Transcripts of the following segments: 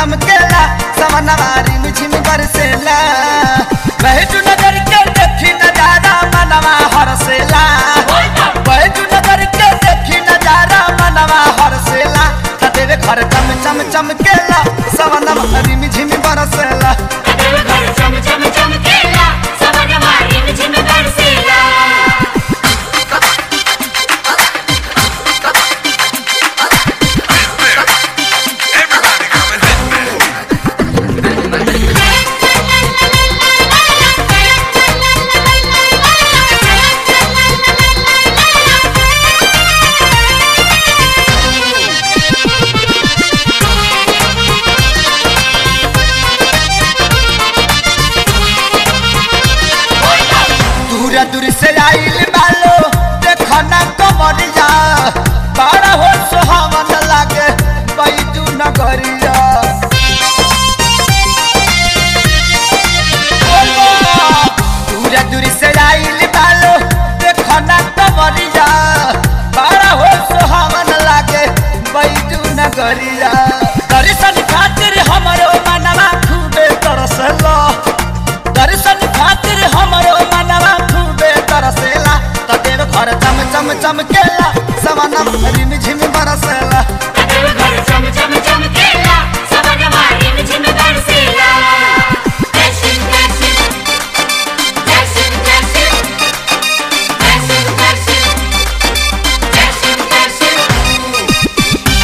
चमकेला समनवा रिम झिम बरसेला बहजू नगर के देखी नजारा मनवा हरसेला बहजू नगर के देखी नजारा मनवा हरसेला तदेवे घर चम चम चमकेला समनवा रिम झिम बरसेला घर चम चम चमकेला सवनवा रिम झिम बरसेला Everybody come and hit me. दूर दूर से आइल बालो देखो ना कमरिया बड़ा हो सुहावन लागे बैजू नगरिया दूर दूर से आइल बालो देखो ना कमरिया बड़ा हो सुहावन लागे बैजू नगरिया दर्शन खातिर हमरो मनवा खूबे तरसला दर्शन खातिर हमरो मनवा खूबे तरसेला तदेव घर चम चम चमकेला सवनम रिम झिम बरसेला घर चम चम चमकेला सवनवा रिम झिम बरसेला दर्शन दर्शन दर्शन दर्शन दर्शन दर्शन दर्शन दर्शन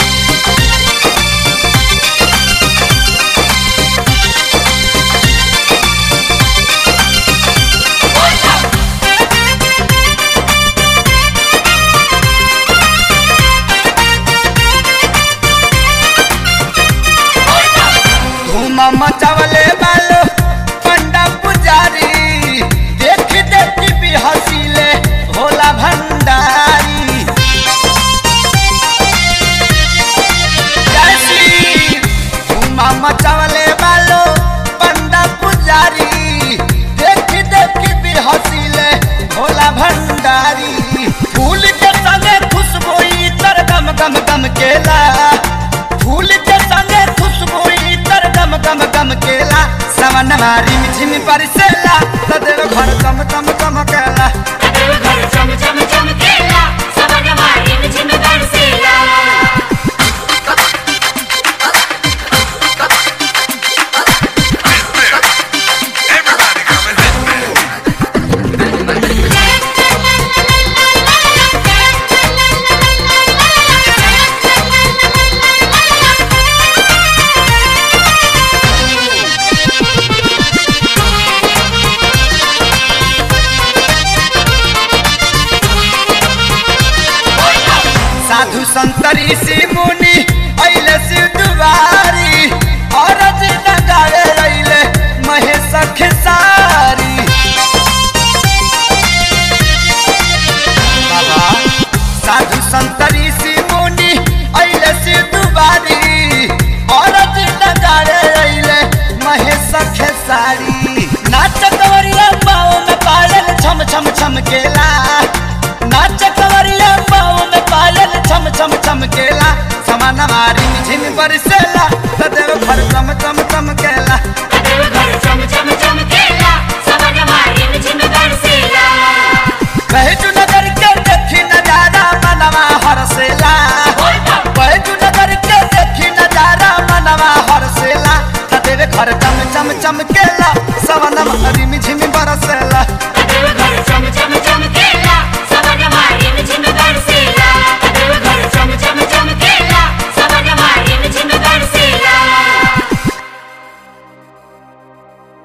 धूम मचावले बालो पंडा पुजारी देख देख भी हसीले भोला भंडारी जैसी धूम मचावले बालो पंडा पुजारी देख देख भी हसीले भोला भंडारी फूल के संगे खुशबू तर गम गम गम केला फूल के संगे खुशबू तर गम गम गम केला सवन मारी झिम परसेला तदेव घर चम चम चमकेला घर चम चम चमकेला सवनवा रिम झिम बरसेला Everybody come and hit me. साधु संतरी सी मुनि अइले शिव दुआरी औरत नगाए अइले महेश खेसारी बाबा साधु संतरी सी मुनि अइले शिव दुआरी औरत नगाए अइले महेश खेसारी नाच कवरिया पाँव में पायल छम छम छम केला नाच कवरिया पाँव में पायल छम छम छम केला समान मारी झिम बरसेला तदेव घर चम चम चम केला